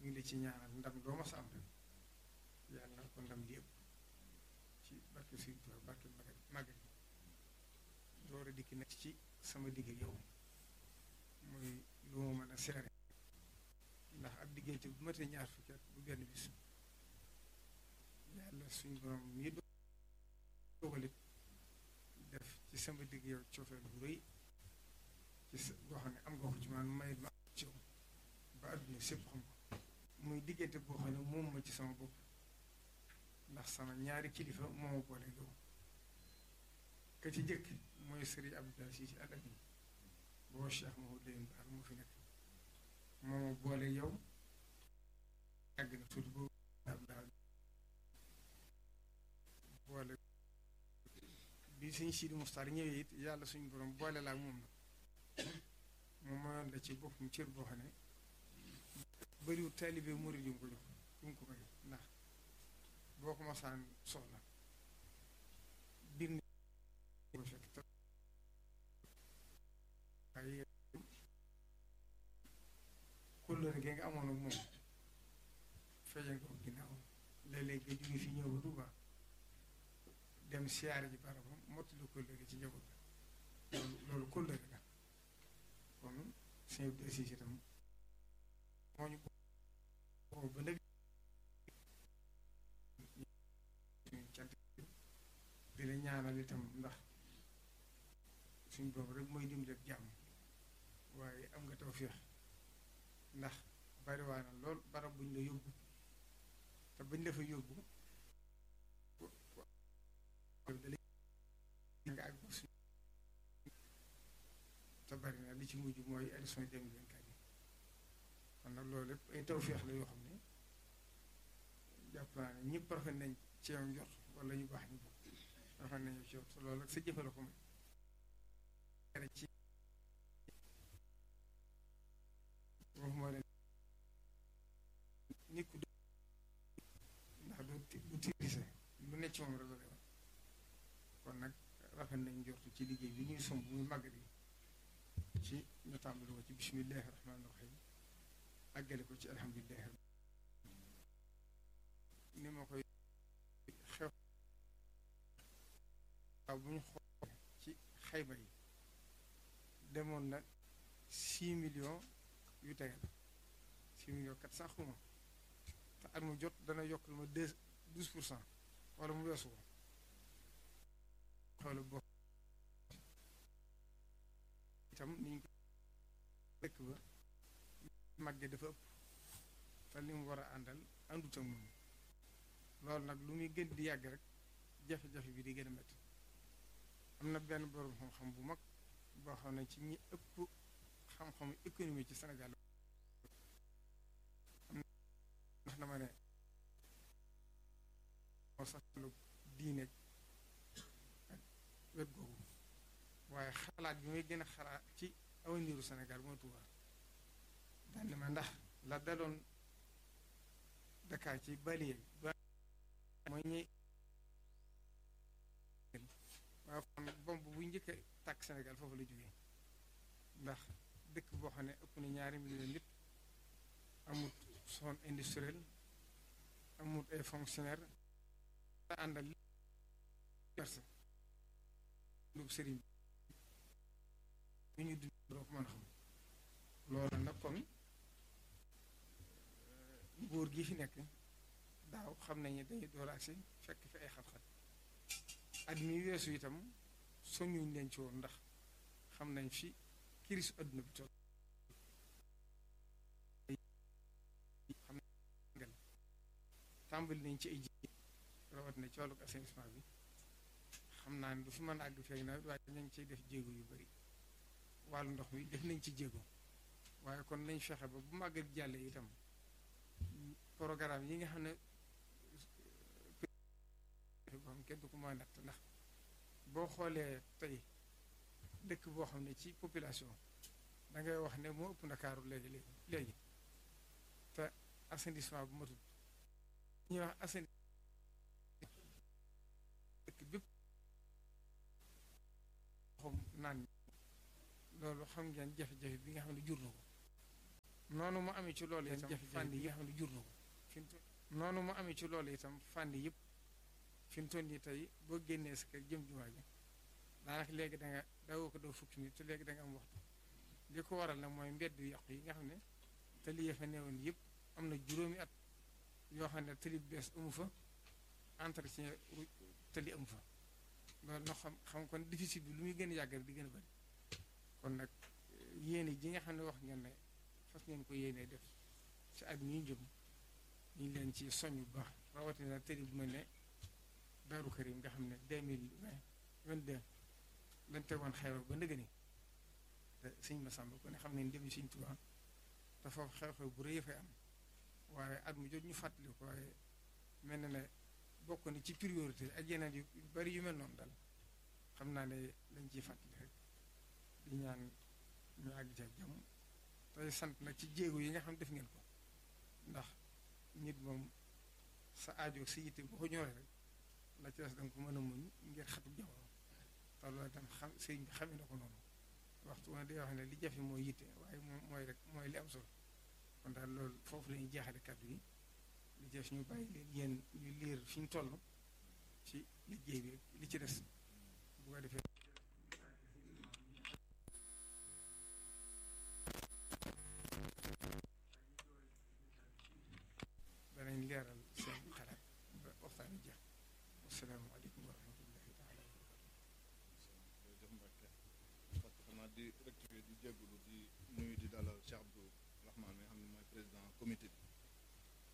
ñu ngi la ci ñaanal ndam doo ma sa am rek yàlla na ko ndam li ëpp ci barke Sëriñ Tuubaa barke magal magal door a dikki nekk ci sama digg ak yow muy lu ma mën a seere ndax ab diggante bu matee ñaar fukki at bu benn bis yàlla suñ borom mii dogalit def ci sama digg yow coofeel bu rëy ci sa boo xam ne am nga ko ci man may ma ci yow ba àdduna sépp xam ko muy diggante boo xam ne moom ma ci sama bopp ndax sama ñaari kilifa moo ma boole yow ka ci jëkk mooy sëriñ Abdoulaye Cissé Al Amine boo Cheikh Mahmoud Lamine Bara moo fi nekk moo ma boole yow yàgg na tuuti boobu Abdoulaye boole bi suñ Sidi Moustar ñëwee it yàlla suñu borom boole laa moom nag moom mayoon la ci boppam cër boo xam ne bëriwul taalibe murid yu mu ko jox yu mu ko may ndax boo ko masaan soxla biir ni ko fekk te waaye kóllëre gi nga amoon ak moom feeñal ko ginnaaw léeg-léeg nga jóge fi ñëw ba Tuuba dem siyaare ji barabam mottali kóllëre ci njaboot ga loolu loolu kóllëre la kon sëñ bi aussi itam moo ñu boo ba léegi suñu cant di la ñaanal itam ndax suñ boobu rek mooy dimbali ak jàmm waaye am nga tawféex ndax bariwaa na lool barab buñ la yóbbu te buñ la fa yóbbu nga ak suñ te bari na li ci mujj mooy élection deux mille vingt-quatre yi kon nag loolu lépp ay tawféex la yoo xam ne jàpp naa ne ñëpp rafet nañ ci yow njort wala ñu baax ñu bokk rafet nañu ci yow te loolu ak sa jëfe la ko may ci wax moo leen nit ku ndax du du tirise lu ne ci moom rek la lay wax kon nag rafet nañ njort ci liggéey bi ñuy somb muy màggal yi ci ñu tàmbali ko ci bismillahi rahmaani rahim àggale ko ci alhamdulillahi ni ma koy xew waaw bu ñu xool ci xayma yi demoon na six millions yu tegal six millions quatre cent xuma te at mu jot dana yokkal ma deux douze pour cent wala mu weesu ko xoolu boo itam niñ ko dëkk ba màgge dafa ëpp te li mu war a àndal àndut ak moom loolu nag lu muy gën di yàgg rek jafe-jafe bi di gën a métti am na benn borom xam-xam bu mag boo xam ne ci ñi ëpp xam-xamu économie ci Sénégal am ndax dama ne moo sax lu diine ak wet googu waaye xalaat bi may gën a xalaat ci awaniru Sénégal mooy Touba daan ne ma ndax la daloon Dakar ci baliye ba mooy ñi waaye kon bomb bu njëkk a tàkk Sénégal foofu la jógee ndax dëkk boo xam ne ëpp na ñaari million nit amut zone industrielle amut ay fonctionnaire la àndal perse lu sëriñ bi ñu dund doo ko mën a xam loolu nag kon góor gi fi nekk daaw xam nañu dañuy door agsi fekk fi ay xat-xat at mi weesu itam soññuñ leen ci woon ndax xam nañ fi crise adduna bi toll xam nañ tàmbali nañ ci ay ji rawat na ci wàllu assainissement bi xam naa ne du fi mën a àgg feeg nawet waaye nañ ciy def jéego yu bari wàllu ndox mi def nañ ci jéego waaye kon nañ fexe ba bu màggat jàllee itam programme yi nga xam ne boo xam kenn du ko mën a natt ndax boo xoolee tey dëkk boo xam ne ci population da ngay wax ne moo ëpp ndakaaru léegi léegi léegi te assainissement bu matut ñuy wax assainissement dëkk bépp xam naan loolu xam ngeen jafe-jafe bi nga xam ne jur na ko noonu mu amee ci loolu itam jafe-jafe fànn yi yi nga xam ne jur na ko fi mu toll noonu mu amee ci loolu itam fànn yëpp fi mu toll nii tey boo génnee sa kër jëm jumaa ji daanaka léegi da nga dawoo ko doo fukki nit te léegi da nga am waxtu li ko waral nag mooy mbedd yu yàqu yi nga xam ne tali ya fa newoon yëpp am na juróomi at yoo xam ne tali bu bees amu fa entretien ru- tali amu fa loolu nag xam xam kon déficit bi lu muy gën a yàgg rek di gën a bëri kon nag yéene ji nga xam ne wax ngeen ne fas ngeen ko yéenee def ci at mi jëm ñu ngi leen ci soñ bu baax rawatina tëri bu mel ne Daaru Karim nga xam ne deux mille vingt vingt deux lañ tegoon xew ba ndëgë ni te sëñ Massamba ko ne xam ne dem sëñ Tuubaa te foofu xew-xew bu rëy fay am waaye at mu jot ñu fàttali ko waaye mel na ne bokk na ci priorité ak yeneen yu bari yu mel noonu daal xam naa ne lañ ciy fàttali rek di ñaan ñu àgg ci ak jàmm tey sant nag ci jéego yi nga xam def ngeen ko ndax nit moom sa aajo sa yitte boo ko ñoree rek la ci des danga ko mën a muñ ngir xatu jamono te loolu itam xam sëriñ bi xamee na ko noonu waxtu woon day wax ne li jafe mooy yitte waaye moom mooy rek mooy li am solo kon daal loolu foofu la ñuy jeexale kàddu yi li jëf ñu bàyyi leen yéen ñu liir fi ñu toll ci liggéey bi li ci des bu ko defee danañ leeral seen xalaat ba waxtaan wi jeex asalaamaaleykum wa rahmatullahi taala wa barakatu jërëjëf Mbacke parce que xanaa di rectifier di jégalu di nuyu di dalal Cheikh Abdou Rahman mi nga xam ne mooy président comité bi